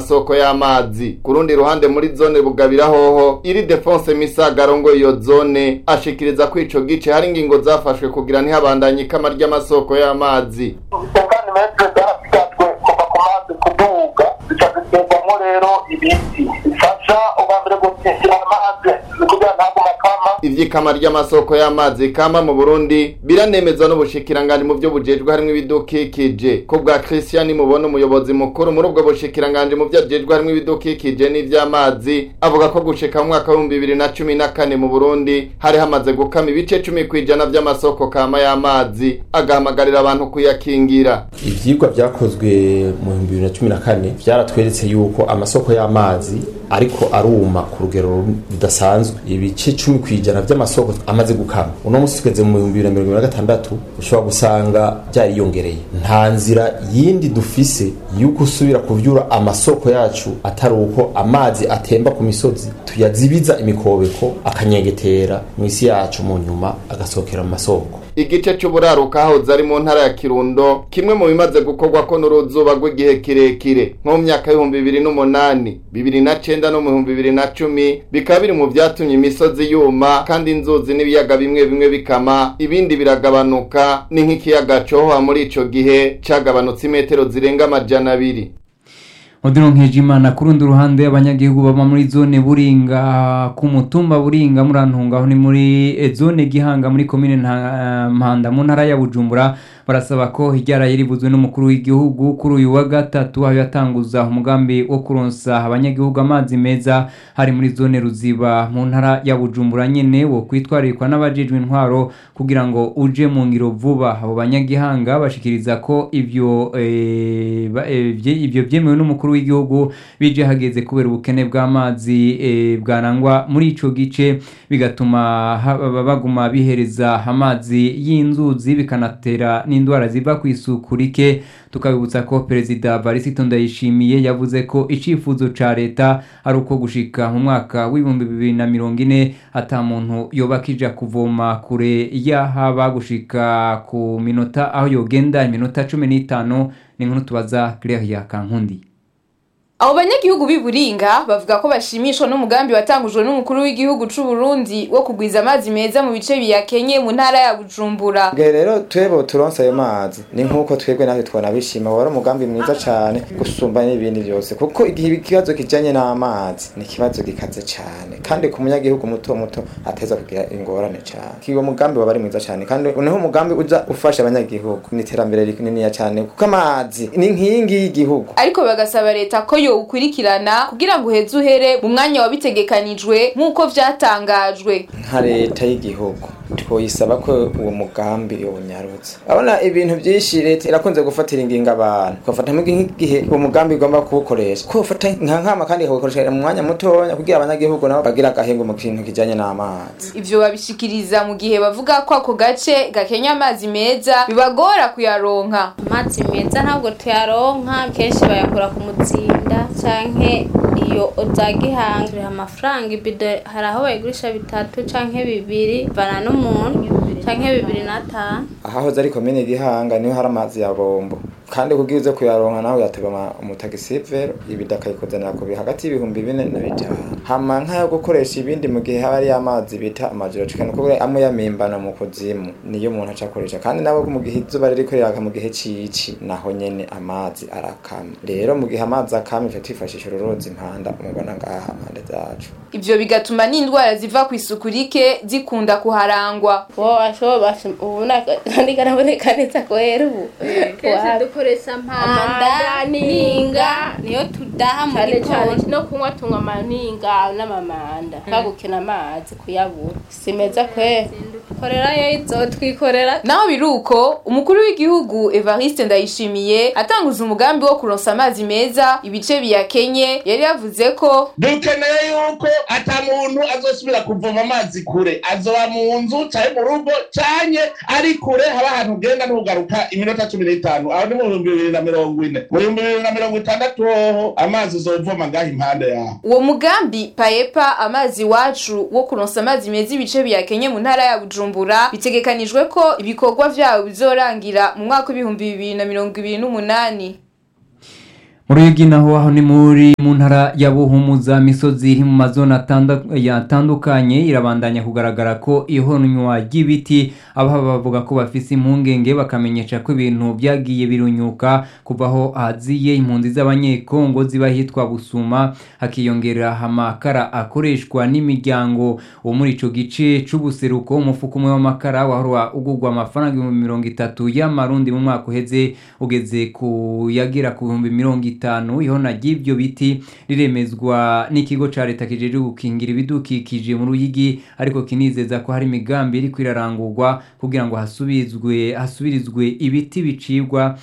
soko y'amazi ku rundi ruhande muri zone bugabira hoho iri Defonse Misaga arongoye iyo zone ashikiriza ko ico gice hari ingingo zafashwe kugira ntihabandanye ikama ry'amasoko y'amazi isangane metero zarasigajwe kuva ku mazi kuduga zica ziterwamo rero ibiti bifasha ubambere gutesera amazi kugira ntagume akama ivy'ikama ry'amasoko y'amazi kama mu Burundi biranemezwa n'ubushikiranganje mu byo bujejwe harimo ibidukikije ko bwa Christian mubona umuyobozi mukuru muri ubwo bushikiranganje mu byo ajejwe harimo ibidukikije n'ivy'amazi avuga ko gushika mu mwaka wa 2014 mu Burundi hari hamaze gukama ibice 10 kwijana by'amasoko kama y'amazi agahamagarira abantu kuyakingira ivyigwa vyakozwe mu 2014 vyaratweretse yuko amasoko y'amazi ariko aruma ku rugero rudasanzwe ibice cumi ku ijana vy'amasoko amaze gukama uno musi tugeze mu bihumbi bibiri na mirongo ibiri na gatandatu ushobora gusanga vyariyongereye nta nzira yindi dufise yuko usubira kuvyura amasoko yacu atari uko amazi atemba ku misozi tuyazibiza imikobeko akanyegetera mw'isi yacu mu nyuma agasohokera mu masoko igice c'uburaruka hahoze ari mu ntara ya Kirundo kimwe mu bimaze gukorwa ko n'uruzuba rw'igihe kirekire nko mu myaka y'ibihumbi bibiri n'umunani bibiri na cenda no mu bihumbi bibiri na cumi bikaba biri mu vyatumye imisozi yuma kandi inzuzi n'ibiyaga bimwe bimwe bikama ibindi biragabanuka ni nk'ikiyaga cohoha muri ico gihe cagabanutse imetero zirenga amajana abiri Odino Nkejimana ku rundi ruhande abanyagihugu baba muri zone Buringa ku mutumba Buringa murantunga aho ni muri eh, zone Gihanga muri komine Nta- Mpanda mu ntara ya Bujumbura barasaba ko hiryaraye ribuzwe n'umukuru w'igihugu kuri uyu wa gatatu aho yatanguza umugambi wo kuronsa abanyagihugu amazi meza hari muri zone Ruziba mu ntara ya Bujumbura nyene wo kwitwarirwa n'abajejwe intwaro kugira ngo uje mu ngiro vuba abo banyagihanga bashikiriza ko ivyo eh, ba- eh, vye- ivyo vyemewe n'umukuru w'igihugu bije hageze kubera ubukene bw'amazi eh, bwarangwa muri ico gice bigatuma ha- ba- baguma bihereza amazi y'inzuzi bikanatera n'indwara ziva ku isuku rike tukabibutsa ko perezida Varisito Ndayishimiye yavuze ko icifuzo ca leta ari uko gushika mu mwaka w'ibihumbi bibiri na mirongo ine ata muntu yoba akija kuvoma kure yahaba gushika ku minota aho yogenda iminota cumi n'itanu ni nkuru tubaza Claire Kankundi Abo banyagihugu b'i Buringa bavuga ko bashimishwa n'umugambi watangujwe n'umukuru w'igihugu c'u Burundi wo kugwiza amazi meza mu bice biyakenye mu ntara ya Bujumbura. Bwe rero twebo turonse ayo mazi ni nk'uko twebwe natwe twanabishima wari umugambi mwiza cane gusumba n'ibindi byose kuko igihe ikibazo kijanye n'amazi ni ikibazo gikaze cane kandi ku munyagihugu muto muto ateza kugira ingorane cane kiwo mugambi waba ari mwiza cane kandi niho umugambi uza ufasha abanyagihugu ni iterambere rininiya cane kuko amazi ni inkingi y'igihugu Ariko bagasaba leta ko yo ukurikirana kugira ngo uheze uhere mu mwanya wabitegekanijwe nk'uko vyatangajwe. nka leta y'igihugu twoyisaba ko uwo mugambi yonyarutse abona ibintu byinshi leta irakunze gufatira ingingo abantu ugafata nk'igihe uwo mugambi igomba kuwukoresha ko ufata nka nkama kandi ikawukoresha mu mwanya mutoya kugira abanyagihugu nabo bagira agahengo mu kintu kijanye n'amazi Ivyo babishikiriza mu gihe bavuga ko ako gace gakenya amazi meza bibagora kuyaronka. amazi meza ntabwo tuyaronka kenshi bayakura ku mutsinda canke iyo za gihanga turiha amafaranga ibido hari aho bayigurisha bitatu canke bibiri bana n'umuntu canke bibiri n'atanu ahahoze ari komine gihanga niho hari amazi ya bombo kandi kugira uze kuyaronka nawe yateba umutagisivero ibida akayikuzanira ku bi- hagati y'ibihumbi bine na bitanu hama nk'ayo gukoresha ibindi mu gihe haba hari amazi bita amajoro cikana kuko amwe yamimbana mu kuzimu niyo umuntu aca akoresha kandi nabo mu gihe izuba ririko riraka mu gihe cici naho nyene amazi arakama rero mu gihe amazi akama ife twifashisha ururozi impanda umubona ngaha impande zacu Ivyo bigatuma n'indwara ziva ku isuku rike zikunda kuharangwa. wo ashobora ubu ntigaraboneka neza kubera ubu kenshi dukoresha mpanda ninga niyo tudaha mu cyane cyane gikoni no kunywa tunywa amaninga n'amamanda twagukina amazi kuyabura si meza kwe korera yo izotwikorera Naho biruko umukuru w'igihugu Evariste Ndayishimiye atanguza umugambi wo kuronsa amazi meza ibice biyakenye yari yavuze ko dukeneye yuko ata muntu azosubira kuvoma amazi kure azoba mu nzu canke mu rugo canke ari kure haba ahantu ugenda ntugaruka iminota cumi n'itanu aho ni mu bihumbi bibiri na mirongo ine mu bihumbi bibiri na mirongo itandatu hoho amazi uzovoma ngaho impande yaho uwo mugambi paepa amazi iwacu wo kuronsa amazi meza ibice biyakenye mu ntara ya Bujumbura bitegekanijwe ko ibikorwa vyawo bizorangira mu mwaka w'ibihumbi bibiri na mirongo ibiri n'umunani muri Ruyigi naho aho ni muri mu ntara ya Buhumuza misozi iri mu mazone atanda- yatandukanye irabandanya kugaragara ko ihonywa ry'ibiti abaha bavuga ko bafise impungenge bakamenyesha ko ibintu byagiye birunyuka kuva aho haziye impunzi z'abanyekongo ziba hitwa Busuma hakiyongera amakara akoreshwa n'imiryango wo muri ico gice c'ubuseruko umufuko umwe w'amakara wahora ugurwa amafaranga ibihumbi mirongo itatu y'amarundi mu mwaka uheze ugeze ku yagera ku bihumbi mirongo itanu ihona ry'ivyo biti riremezwa n'ikigo ca leta kijejwe gukingira ibidukikije mu ruyigi ariko kinizeza ko hari imigambi iriko irarangurwa kugira ngo hasubizwe hasubirizwe ibiti bicibwa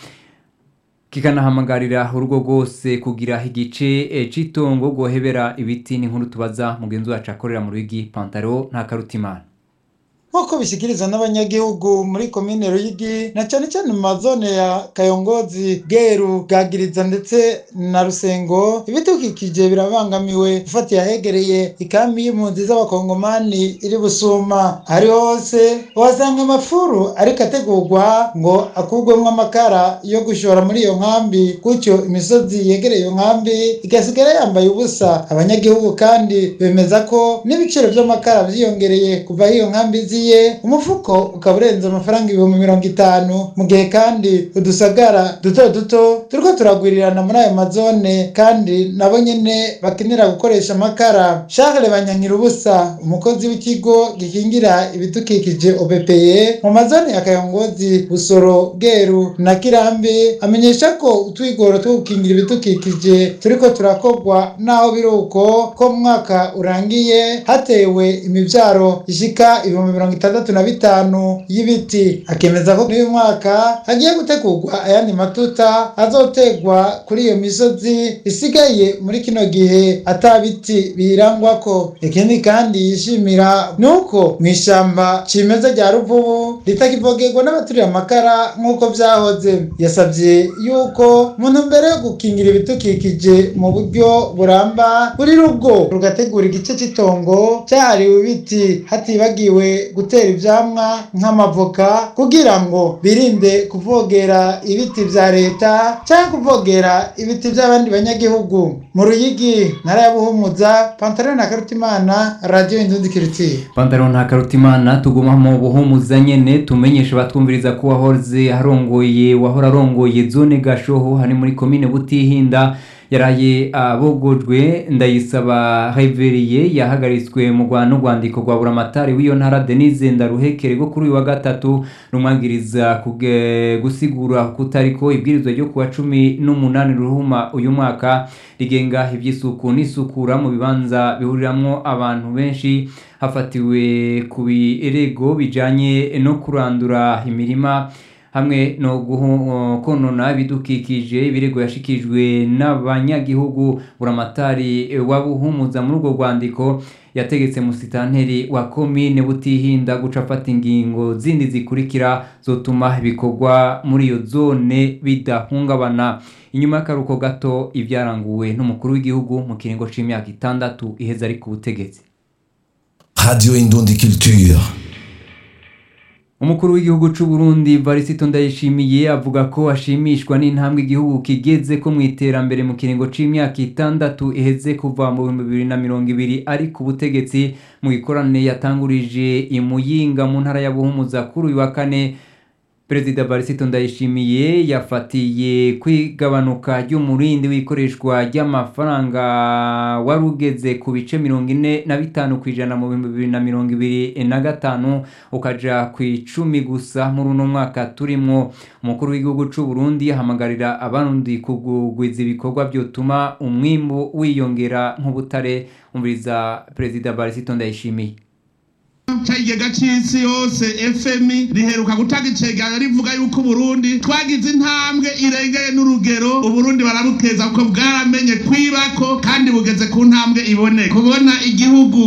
kikanahamagarira urugo rwose kugira igice eh, c'itongo rwohebera ibiti n'inkuru tubaza mugenzi wacu akorera mu ruyigi pantaro nta karutimana nk'uko bishyikirizwa n'abanyagihugu muri komine ruyigi na cyane cyane mu mazone ya kayongozi bweru bwagiriza ndetse na rusengo ibidukikije birabangamiwe ufatiye ahegereye ikambi y'impunzi z'abakongomani iri busuma ari hose uhasanga amafuru ariko ategurwa ngo akurwemo amakara yo gushora muri iyo nkambi gutyo imisozi yegereye iyo nkambi igasigara yambaye ubusa abanyagihugu kandi bemeza ko n'ibiciro by'amakara byiyongereye kuva aho iyo nkambi ziye umufuko ukaba urenze amafaranga ibihumbi mirongo itanu mu gihe kandi udusagara duto duto turiko turagwirirana muri ayo mazone kandi nabo nyene bakenera gukoresha amakara Charles Banyankira ubusa umukozi w'ikigo gikingira ibidukikije OBPE mu mazone ya Kayongozi Busoro Bweru na Kirambi amenyesha ko utwigoro two gukingira ibidukikije turiko turakorwa naho biruko ko mu mwaka urangiye hatewe imivyaro ishika ibihumbi mirongo itandatu na bitanu y'ibiti akemeza ko n'uyu mwaka hagiye gutegurwa ayandi matuta azotegwa kuri iyo misozi isigaye muri kino gihe ata biti biyirangwako ikindi kandi yishimira ni uko mu ishamba cimeza rya ruvubu ritakivogerwa n'abaturiye amakara nk'uko vyahoze yasavye yuko mu ntumbero yo gukingira ibidukikije mu buryo buramba buri rugo rugategura igice c'itongo cyahariwe ibiti hatibagiwe gutera ivyamwa nk'amavoka kugira ngo birinde kuvogera ibiti vya leta cyangwa kuvogera ibiti vy'abandi banyagihugu mu ruyigi ntara ya buhumuza pantaro na karutimana radiyo indundi kiritiye pantaro nta karutimana tuguma mu buhumuza nyene tumenyesha batwumviriza ko wahoze harongoye wahora arongoye zone gashoho hari muri komine butihinda yaraye abogojwe ndayisaba reveriye yahagaritswe mu rwanda n'urwandiko rwa buramatari w'iyo ntara denise ndaruhekere rwo kuri uyu wa gatatu rumwagiriza kuge- gusigura kutariko ibwirizwa ryo kuwa cumi n'umunani ruhuma uyu mwaka rigenga iby'isuku n'isukura mu bibanza bihuriramwo abantu benshi hafatiwe ku birego bijanye no kurandura imirima hamwe no guhu- konona ibidukikije ibirego yashikijwe n'abanyagihugu buramatari wa buhumuza muri urwo rwandiko yategetse musitanteri wa komine butihinda guca afata ingingo zindi zikurikira zotuma ibikorwa muri iyo zone bidahungabana inyuma y'akaruko gato ibyaranguwe n'umukuru w'igihugu mu kiringo c'imyaka itandatu iheza ari ku butegetsi Radio Indundi Culture. umukuru w'igihugu c'u Burundi Varisito Ndayishimiye avuga ko ashimishwa n'intambwe igihugu kigeze ko mu iterambere mu kiringo c'imyaka itandatu iheze kuva mu bihumbi bibiri na mirongo ibiri ari ku butegetsi mu gikorane yatangurije imuyinga mu ntara ya Buhumuza kuri uyu wa kane perezida Varisito Ndayishimiye yafatiye kwigabanuka ry'umurindi w'ikoreshwa ry'amafaranga wari ugeze ku bice mirongo ine na bitanu ku ijana mu bihumbi bibiri na mirongo ibiri na gatanu ukaja ku icumi gusa muri uno mwaka turimwo umukuru w'igihugu c'u Burundi ahamagarira abarundi kugwiza ibikorwa byotuma umwimbu wiyongera nk'ubutare umviriza perezida Varisito Ndayishimiye ikigega cy'isi yose fmi riheruka gutanga icegera rivuga yuko uburundi twagize intambwe irengeye n'urugero uburundi barabukeza kuko bwaramenye kwibako kandi bugeze ku ntambwe iboneka kubona igihugu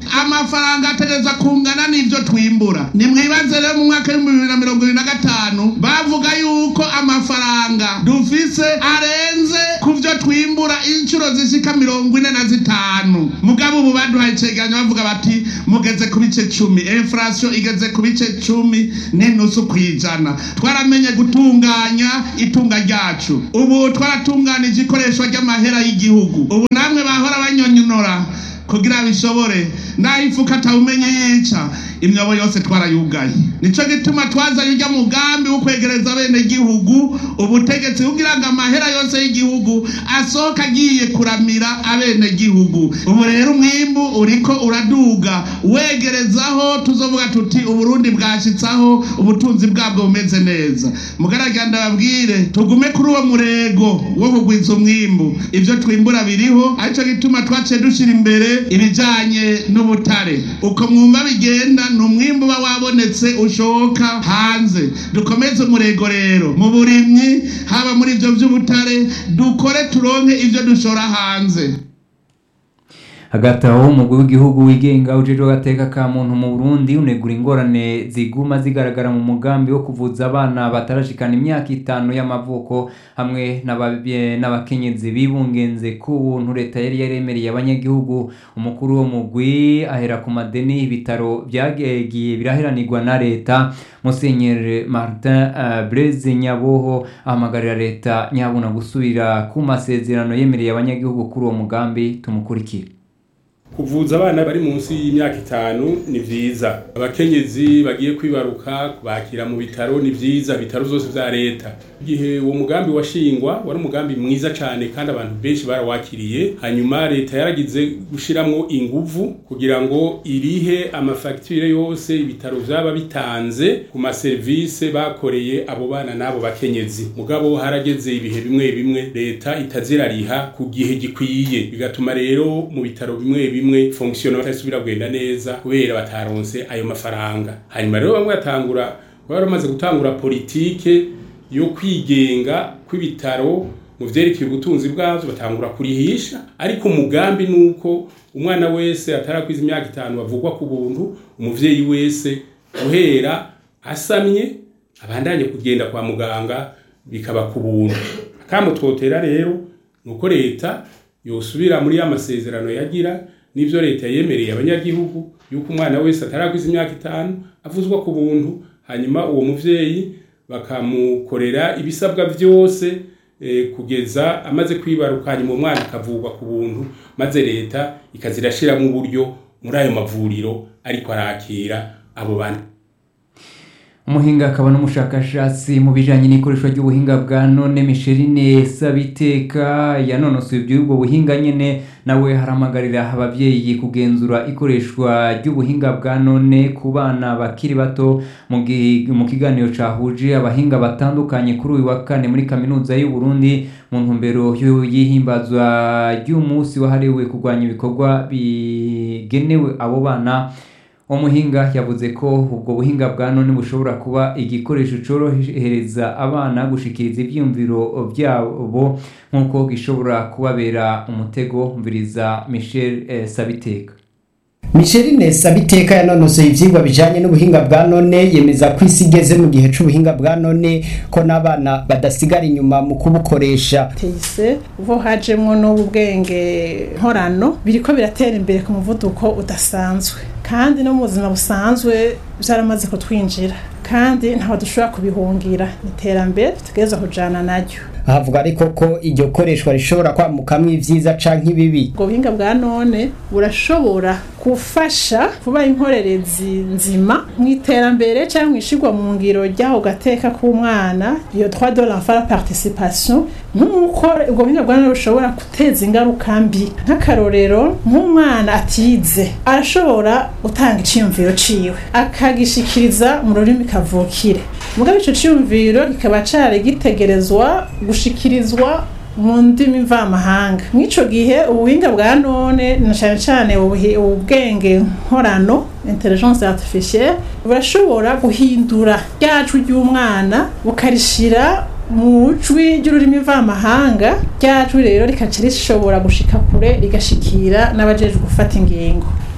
amafaranga ategerezwa kungana n'ivyo twimbura nimwibaze rero mu mwaka w'ibihumbi bibiri na mirongo ibiri na gatanu bavuga yuko amafaranga dufise arenze ku vyo twimbura inshuro zishika mirongo ine na zitanu mugabo ubu baduhaye icegeranyo bavuga bati mugeze ku bice cumi inflation igeze ku bice cumi n'inusu kw'ijana twaramenye gutunganya itunga ryacu ubu twaratunganije ikoreshwa ry'amahera y'igihugu ubu namwe bahora banyonyonora kugira bishobore naho ifuka atawumenye yica imyobo yose twarayugaye nico gituma twazanye urya mugambi wo kwegereza bene gihugu ubutegetsi kugira ngo amahera yose y'igihugu asohoka agiye kuramira abene gihugu ubu rero umwimbu uriko uraduga wegerezaho tuzovuga tuti uburundi bwashitsaho ubutunzi bwabwo bumeze neza mugaragara ndababwire tugume kuri uwo murego wo kugwiza umwimbu ivyo twimbura biriho arico gituma twaciye dushira imbere ibijanye n'ubutare uko mwumva bigenda ni umwimbu uba wabonetse ushoka hanze dukomeze umurego rero mu burimyi haba muri ivyo vy'ubutare dukore turonke ivyo dushora hanze hagati aho umugwi w'igihugu wigenga ujejwe agateka ka muntu mu burundi unegura ingorane ziguma zigaragara mu mugambi wo kuvuza abana batarashikana imyaka itanu y'amavuko hamwe n'ababe- n'abakenyezi bibungenze ku buntu leta yari yaremereye abanyagihugu umukuru wo mugwi ahera ku madeni ibitaro byagiye biraheranirwa na leta musenyeri martin uh, blaise nyaboho ahamagarira leta nyabuna gusubira ku masezerano yemereye abanyagihugu kuri uwo mugambi tumukurikire kuvuza abana bari munsi y'imyaka itanu ni vyiza abakenyezi bagiye kwibaruka kubakira mu bitaro ni vyiza bitaro vyose vya leta igihe uwo mugambi washingwa wari umugambi mwiza cane kandi abantu benshi barawakiriye hanyuma leta yaragize gushiramwo inguvu kugira ngo irihe amafagitire yose ibitaro vyaba bitanze ku maserivise bakoreye abo bana n'abo bakenyezi mugabo harageze ibihe bimwe bimwe leta itazirariha ku gihe gikwiye bigatuma rero mu bitaro bimwe bimwe fonctionnement itasubira kugenda neza kubera bataronse ayo mafaranga hanyuma rero bamwe batangura bari bamaze gutangura politike yo kwigenga kw'ibitaro mu vyerekeye ubutunzi bwavyo batangura kurihisha ariko umugambi nuko umwana wese atarakwiza imyaka itanu bavugwa ku buntu umuvyeyi wese guhera asamye abandanye kugenda kwa muganga bikaba ku buntu akamo twotera rero nuko leta yosubira muri ya masezerano yagira n'ivyo leta yemereye abanyagihugu yuko umwana wese atarakwiza imyaka itanu avuzwa ku buntu hanyuma uwo muvyeyi bakamukorera ibisabwa vyose eh, kugeza amaze kwibaruka hanyuma umwana akavurwa ku buntu maze leta ikazirashiramo uburyo muri ayo mavuriro ariko arakira abo bana umuhinga akaba n'umushakashatsi mu bijanye n'ikoreshwa ry'ubuhinga bwa none misherine sabiteka yanonosoye iby'ubwo buhinga nyene nawe haramagarira abavyeyi kugenzura ikoreshwa ry'ubuhinga bwa none ku bana bakiri bato mu gi- mu kiganiro cahuje abahinga batandukanye kuri uyu wa kane muri kaminuza y'u Burundi mu ntumbero yo- y'ihimbazwa ry'umunsi wahariwe kurwanya ibikorwa bigenewe abo bana umuhinga yavuze ko ubwo buhinga bwa none bushobora kuba igikoresho cyorohereza abana gushikiriza ibyiyumviro byabo nk'uko gishobora kubabera umutego mviriza michel eh, sabiteka Micheline Sabiteka yanonosoye ivyigwa bijanye n'ubuhinga bwa none yemeza ko isi igeze mu gihe c'ubuhinga bwa none ko n'abana badasigara inyuma mu kubukoresha teyise uvo hajemwo n'ubu bwenge nkorano biriko biratera imbere ku muvuduko udasanzwe kandi no mu buzima busanzwe byaramaze kutwinjira kandi ntaho dushobora kubihungira ni iterambere tutegereza kujana naryo havuga ariko ko iryo koreshwa rishobora kwamukamwo ivyiza canke ibibi ubwo buhinga bwa none burashobora gufasha kuba inkorerezi nzima mu iterambere cyangwa mu ishigwa mu ngiro ry'aho gateka k'umwana iyo droit de l'enfant la participation nk'uko ubwo buhinga bwa none bushobora guteza ingaruka mbi nk'akarorero nk'umwana atize arashobora gutanga iciyumviro ciwe akagishikiriza mu rurimi kavukire mugabo ico ciyumviro kikaba cari gitegerezwa gushikirizwa mu ndimi mvamahanga mw'ico gihe ubuhinga bwa none na cane cane ubuhi- ubwenge nkorano intelligence artificielle burashobora guhindura rya jwi ry'umwana bukarishira mu jwi ry'ururimi mvamahanga rya jwi rero rikaca rishobora gushika kure rigashikira n'abajejwe gufata ingingo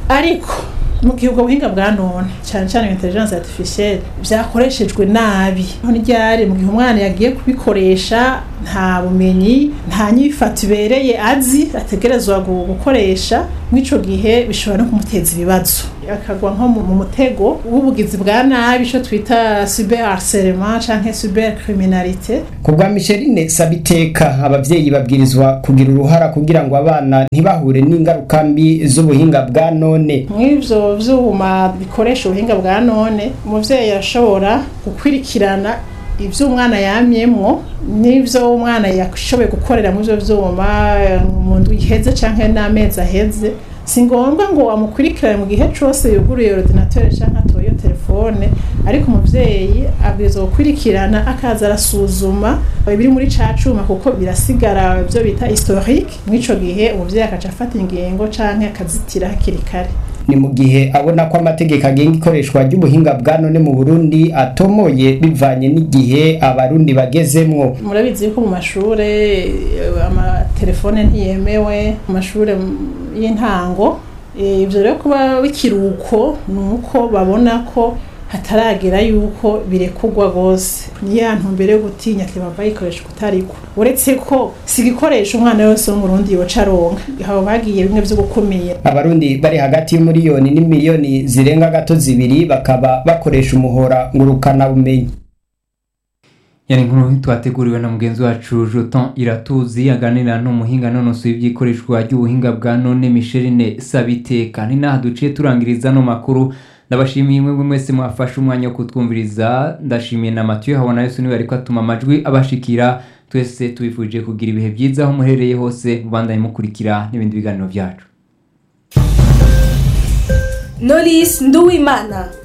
ariko mu gihe ubwo buhinga bwa none cyane cyane intelligence artificielle byakoreshejwe nabi aho ryari mu gihe umwana yagiye kubikoresha nta bumenyi nta nyifato ibereye azi ategerezwa gu- gukoresha mw'ico gihe bishobora no kumuteza ibibazo akagwa nko mu mu mutego w'ubugizi bwa nabi ico twita cyber harcèlement canke cyber criminalité ku bwa micheline sabiteka abavyeyi babwirizwa kugira uruhara kugira ngo abana ntibahure n'ingaruka mbi z'ubuhinga bwa none mw'ivyo vyuma bikoresha ubuhinga bwa none umuvyeyi arashobora gukwirikirana ivyo umwana yamyemwo n'ivyo umwana yashoboye gukorera mu ivyo vyuma eh, mu ndwi iheze canke n'amezi aheze si ngombwa ngo amukurikirane mu gihe cose yuguruye ordinateur canke atoye telefone ariko umuvyeyi abwirizwa gukurikirana akaza arasuzuma ibiri muri ca cuma kuko birasigara ivyo bita historique mw'ico gihe umuvyeyi akaca afata ingingo canke akazitira hakiri kare ni mu gihe abona ko amategeko agenga ikoreshwa ry'ubuhinga bwa none mu burundi atomoye bivanye n'igihe abarundi bagezemwo murabizi yuko mu mashure eh, amatelefone ntiyemewe mu mashure mm, y'intango Eh, ivyo rero kuba bikiruko ni uko babona ko hataragera yuko birekurwa rwose ni ya ntumbero yo gutinya ati bava yikoresha kutariko uretse ko si igikoresho umwana wese w'umurundi yoca aronka haba bagiye bimwe vyo gukumira abarundi bari hagati y'umuriyoni n'imiliyoni zirenga gato zibiri bakaba bakoresha umuhora ngurukana bumenyi yani nkuru twateguriwe na mugenzi wacu Joton Iratuzi aganira n'umuhinga nonosoye iby'ikoreshwa ry'ubuhinga bwa none Micheline Sabiteka ni naha duciye turangiriza no makuru ndabashimiye mwe mwese mwafashe umwanya wo kutwumviriza ndashimiye na Mathieu habona Yesu niwe ariko atuma amajwi abashikira twese tubifuje kugira ibihe byiza aho muherereye hose mubandanye mukurikira n'ibindi biganiro byacu Knowless Nduwimana